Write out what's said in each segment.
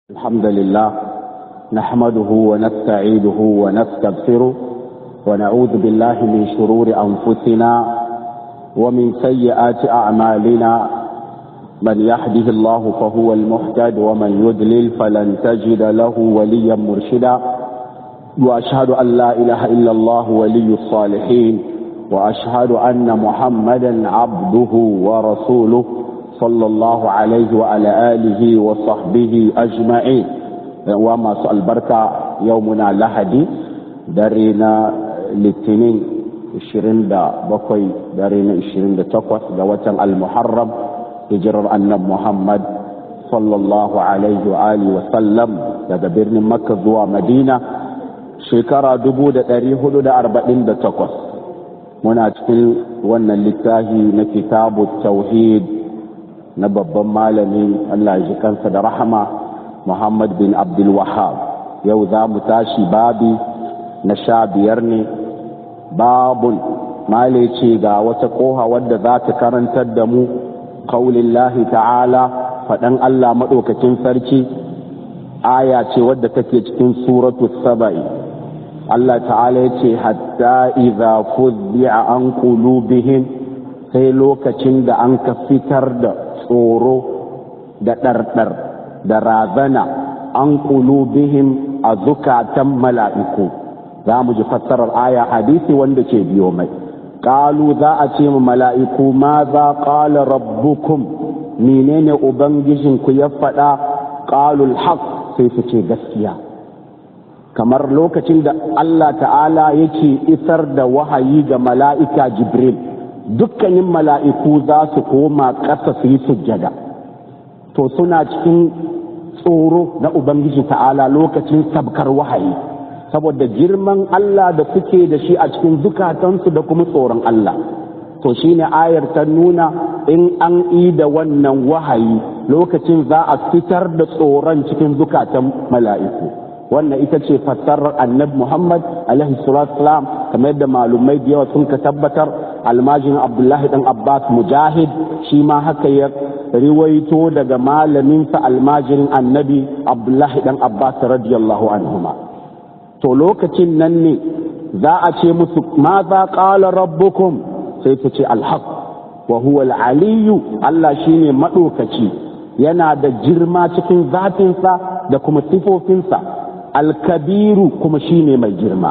الحمد لله نحمده ونستعيده ونستغفره ونعوذ بالله من شرور أنفسنا ومن سيئات أعمالنا من يهده الله فهو المهتد ومن يضلل فلن تجد له وليا مرشدا وأشهد أن لا إله إلا الله ولي الصالحين وأشهد أن محمدا عبده ورسوله صلى الله عليه وعلى آله وصحبه أجمعين وما سؤال بركة يومنا لحدي درينا للتنين الشرين دا بقي درينا الشرين دا تقوى دا وطن المحرم هجر أن محمد صلى الله عليه وآله وسلم دا برن مكة زوا مدينة شكرا دبو دا دريه دا أربعين دا تقوى muna cikin wannan littafi na kitabu tauhid na babban malami Allah ji kansa da rahama Muhammad bin Abdul Wahab yau za mu tashi babi na sha biyar ne babun male ce ga wata koha wadda za ta karantar da mu kaulillahi ta'ala faɗan Allah maɗaukacin sarki aya ce wadda take cikin suratu saba'i Allah ta'ala ya ce hatta idza fuzzi'a an qulubihim sai lokacin da an ka fitar da tsoro da ɗarɗar da razana an qulubihim a zukatan mala'iku za mu ji fassarar aya hadisi wanda ke biyo mai qalu za a ce mu mala'iku ma za qala rabbukum menene ubangijinku ya faɗa qalul haqq sai su ce gaskiya kamar lokacin da Allah ta'ala yake isar da wahayi ga mala'ika Jibril dukkanin mala'iku za su koma ƙasa su yi sujjada to suna cikin tsoro na Ubangiji ta'ala lokacin sabkar wahayi saboda girman Allah da suke da shi a cikin zukatansu da kuma tsoron Allah to shine ayar ta nuna in an yi da wannan wahayi lokacin za a fitar da tsoron cikin zukatan mala'iku wannan ita ce fassarar annabi Muhammad alaihi salatu salam kamar yadda malumai da yawa sun ka tabbatar almajin Abdullahi dan Abbas Mujahid shi ma haka ya riwaito daga malaminsa almajirin annabi Abdullahi dan Abbas radiyallahu anhuma to lokacin nan ne za a ce musu ma za qala rabbukum sai su ce alhaq wa huwa al-aliyyu Allah shine madaukaci yana da girma cikin zatinsa da kuma sifofinsa alkabiru kuma shine mai girma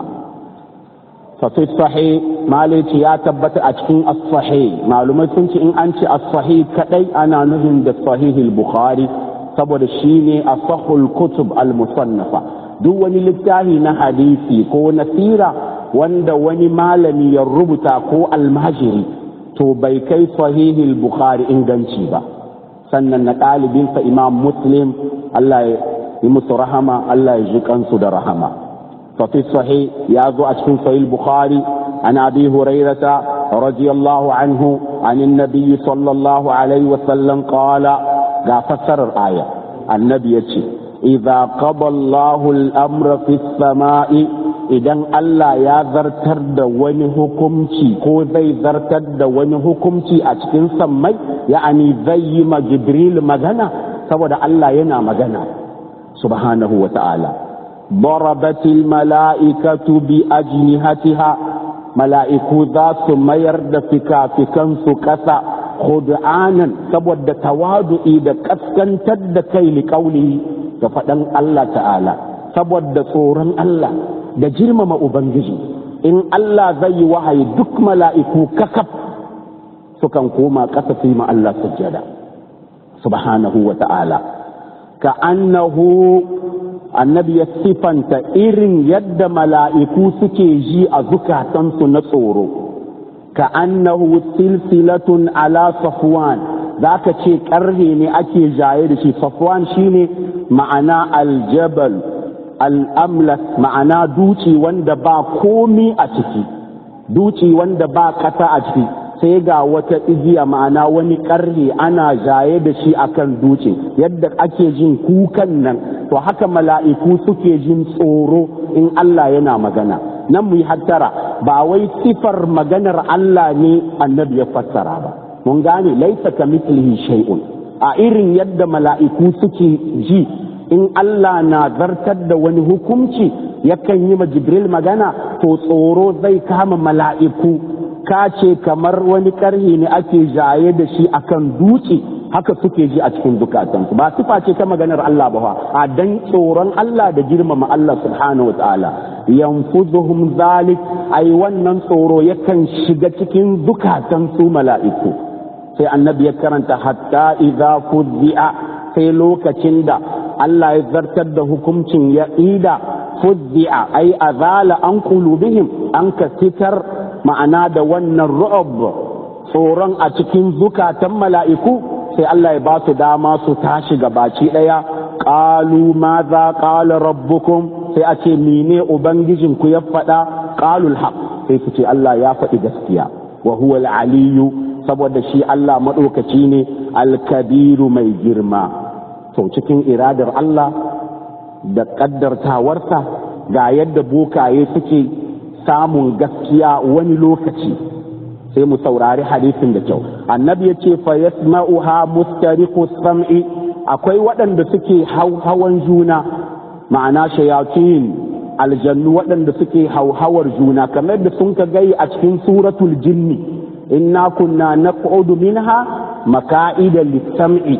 fafi sahi malici ya tabbata a cikin as-sahi malumai sun ce in an ce as-sahi kadai ana nufin da sahihul bukhari saboda shine asahul kutub al-musannafa duk wani littafi na hadisi ko na sira wanda wani malami ya rubuta ko almajiri to bai kai sahihul bukhari inganci ba sannan na ɗalibinsa imam muslim Allah ya yi musu rahama Allah ya ji kansu da rahama fa fi sahih ya zo a cikin sahih bukhari an abi hurairata radiyallahu anhu an annabi sallallahu alaihi wa sallam qala ga fassarar aya annabi yace idza qada Allahu al-amra fi samai idan Allah ya zartar da wani hukumci ko zai zartar da wani hukumci a cikin sammai ya'ani zai yi ma jibril magana saboda Allah yana magana سبحانه وتعالى ضربت الملائكة بأجنحتها ملائكة ذات ميرد فكا فكان سكسا خدعانا سبود توادو إذا كسكن تد كي لقوله ففدن الله تعالى سبود صورا الله da girmama Ubangiji in Allah zai yi wahayi duk mala'iku kakaf sukan koma ƙasa su yi ma Allah sujjada subhanahu wa ta'ala ka annahu annabi ya sifanta irin yadda mala'iku suke ji a zukatansu na tsoro ka annahu silsilatun ala safwan za ka ce ƙarhe ne ake jaye da shi safwan shine ma'ana aljabal al'amlas ma'ana duci wanda ba komi a ciki duci wanda ba ƙasa a ciki sai ga wata igiya ma'ana wani ƙarhe ana jaye da shi akan dutse yadda ake jin kukan nan to haka mala'iku suke jin tsoro in Allah yana magana nan mu yi hattara ba wai sifar maganar Allah ne annabi ya fassara ba mun gane laisa ka mislihi shay'un a irin yadda mala'iku suke ji in Allah na zartar da wani hukunci yakan yi ma Jibril magana to tsoro zai kama mala'iku ka ce kamar wani karhi ne ake jaye da shi akan dutse haka suke ji a cikin zukatansu ba sifa ce ta maganar Allah ba a dan tsoron Allah da girmama Allah subhanahu wa ta'ala yanfuzuhum zalik ai wannan tsoro yakan shiga cikin zukatan su mala'iku sai annabi ya karanta hatta idza fuzzi'a sai lokacin da Allah ya zartar da hukuncin ya ida fuzzi'a ai azala an qulubihim an ka fitar ma'ana da wannan ru'ub tsoron a cikin zukatan mala'iku sai Allah ya ba su dama su tashi gabaci ɗaya ƙalu ma za ƙala rabbukum sai a ce mene ubangijinku ya faɗa ƙalul haq sai su ce Allah ya faɗi gaskiya wa huwa aliyu saboda shi Allah maɗaukaci ne alkabiru mai girma to cikin iradar Allah da ƙaddartawarsa ga yadda bokaye suke samun gaskiya wani lokaci sai mu saurari hadisin da kyau annabi ya ce fa yasma'uha mustariqu sam'i akwai waɗanda suke hawan juna ma'ana shayatin aljannu waɗanda suke hauhawar juna kamar da sun ka gai a cikin suratul jinni inna kunna naq'udu minha maka'ida lis-sam'i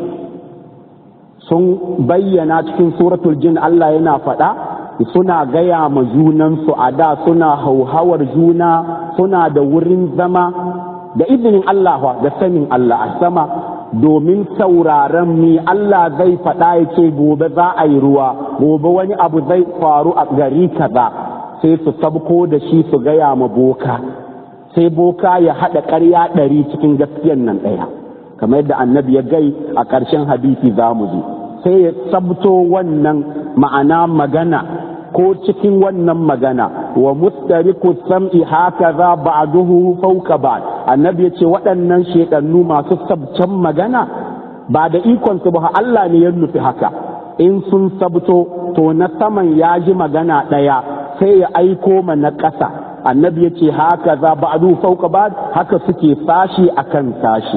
sun bayyana cikin suratul jin Allah yana faɗa suna gaya ma junansu a da suna hauhawar juna suna da wurin zama da izinin Allah da sanin Allah a sama domin sauraron mi Allah zai faɗa ya ce gobe za a yi ruwa gobe wani abu zai faru a gari kaza sai su sabko da shi su gaya ma boka sai boka ya haɗa ƙarya ɗari cikin gaskiyan nan ɗaya kamar yadda annabi ya gai a ƙarshen hadisi za mu ji sai ya sabto wannan ma'ana magana ko cikin wannan magana wa mustariku sam'i hakaza ba'duhu fawqa ba'd annabi yace waɗannan shedannu masu sabcan magana ba da ikon su ba Allah ne ya nufi haka in sun sabto to na saman ya ji magana ɗaya sai ya aiko ma na ƙasa annabi yace hakaza ba'duhu fawqa ba'd haka suke sashi akan sashi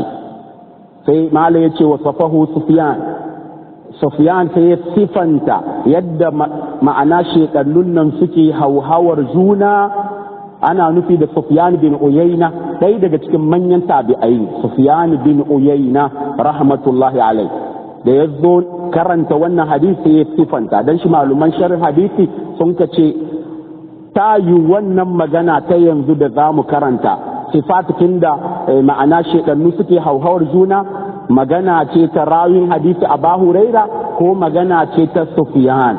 sai mala yace wa safahu sufyan Sufyan ta ya sifanta yadda ma'ana shekarun nan suke hauhawar juna ana nufi da Sufyan bin Uyayna ɗaya daga cikin manyan tabi'ai Sufyan bin Uyayna rahmatullahi alai da ya zo karanta wannan hadisi ya sifanta dan shi maluman sharh hadisi sun ka ce ta yi wannan magana ta yanzu da za mu karanta sifatikin da ma'ana shekarun suke hauhawar juna magana ce ta rawin hadisi a huraira ko magana ce ta Sufyan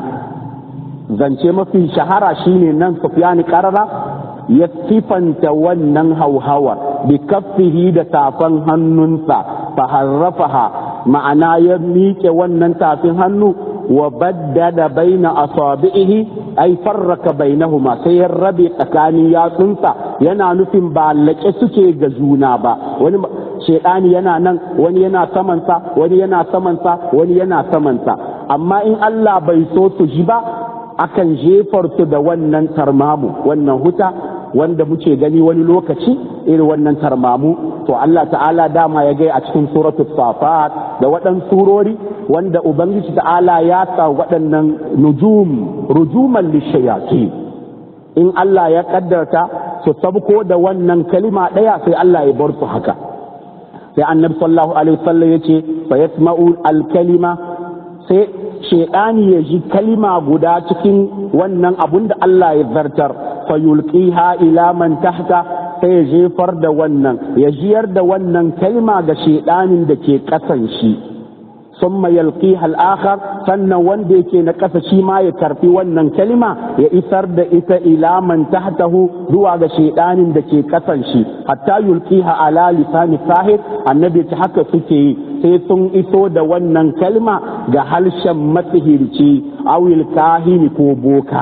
zance mafi shahara shine nan Sufyan karara ya sifanta wannan hauhawar bi kaffihi da tafan hannunsa fa harrafaha ma'ana ya miƙe wannan tafin hannu wa baddada baina asabihi ay farraka bainahuma sai ya rabe tsakanin yatsunsa yana nufin ba laƙe suke ga juna ba wani shaidani yana nan wani yana samansa wani yana samansa wani yana samansa amma in Allah bai so su ji ba akan jefar su da wannan tarmamu wannan huta wanda muke gani wani lokaci irin wannan tarmamu to Allah ta'ala dama ya gai a cikin suratul safat da waɗannan surori wanda ubangiji ta'ala ya sa waɗannan nujum rujuman lishayati in Allah ya kaddarta su sabko da wannan kalima ɗaya sai Allah ya bar su haka sai annabi sallallahu alaihi wasallam yace fa yasma'u al-kalima sai shaytani ya ji kalima guda cikin wannan abun da Allah ya zartar fa yulqiha ila man tahta sai ya jefar da wannan ya jiyar da wannan kalima ga shaytanin da ke kasan shi ثم يلقيها الآخر sannan wanda yake na ƙasa shi ma ya karfi wannan kalima ya isar da ita ila man tahtahu zuwa ga shaidanin da ke ƙasan shi hatta yulqiha ala lisani sahib annabi ta haka suke yi sai sun iso da wannan kalma ga halshen matsihirci awil kahini ko boka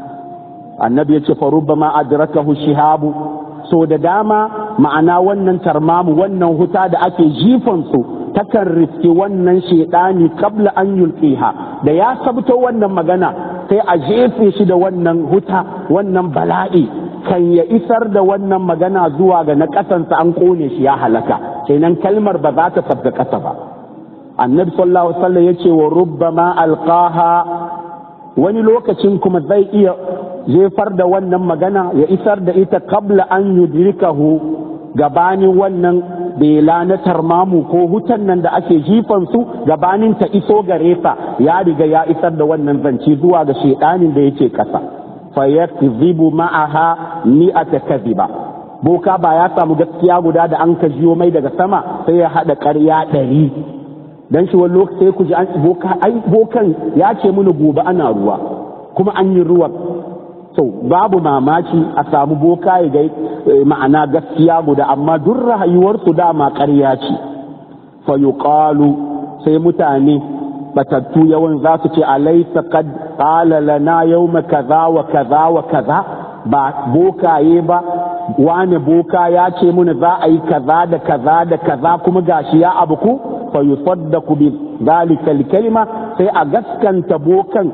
annabi ya ce fa rubbama adrakahu shihabu so da dama ma'ana wannan tarmamu wannan huta da ake jifan su takan riski wannan shaidani kabla an yulqiha da ya sabto wannan magana sai a jefe shi da wannan huta wannan bala'i kan ya isar da wannan magana zuwa ga na ƙasansa an kone shi ya halaka kenan kalmar ba za ta sabga ƙasa ba annabi sallallahu alaihi wasallam yace wa rubbama alqaha wani lokacin kuma zai iya jefar da wannan magana ya isar da ita kabla an yudrikahu gabanin wannan bela na tarmamu ko hutan nan da ake jifan su gabanin ta iso gare sa ya riga ya isar da wannan zance zuwa ga shedanin da yake kasa fa yakzibu ma'aha mi'ata kadhiba boka ba ya samu gaskiya guda da an ka jiyo mai daga sama sai ya hada ƙarya ɗari dan shi wani lokaci sai ku ji an boka ai bokan ya ce mana gobe ana ruwa kuma an yi ruwa to babu mamaki a samu boka ya ga ma'ana gaskiya guda amma duk rayuwarsu dama ƙarya ce fa yuqalu sai mutane batattu yawan za su ce alaysa qad qala lana yawma kaza wa kaza wa kaza ba bokaye ba wane boka ya ce muna za a yi kaza da kaza da kaza kuma gashi ya abu ku fa yusaddaqu bi dhalika kalima sai a gaskanta bokan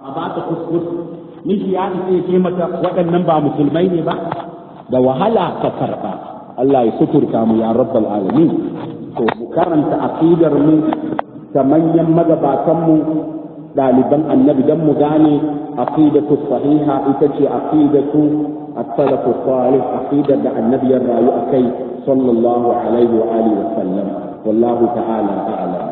a ba ta kuskus miji ya ce ce mata waɗannan ba musulmai ne ba da wahala ka karɓa Allah ya suturta mu ya rabbal alamin to mu karanta aqidar mu ta manyan magabatan mu ɗaliban annabi dan mu gane aqidatu sahiha ita ce aqidatu as-salaf salih aqidar da annabi ya rayu akai sallallahu alaihi wa alihi wa sallam wallahu ta'ala ta'ala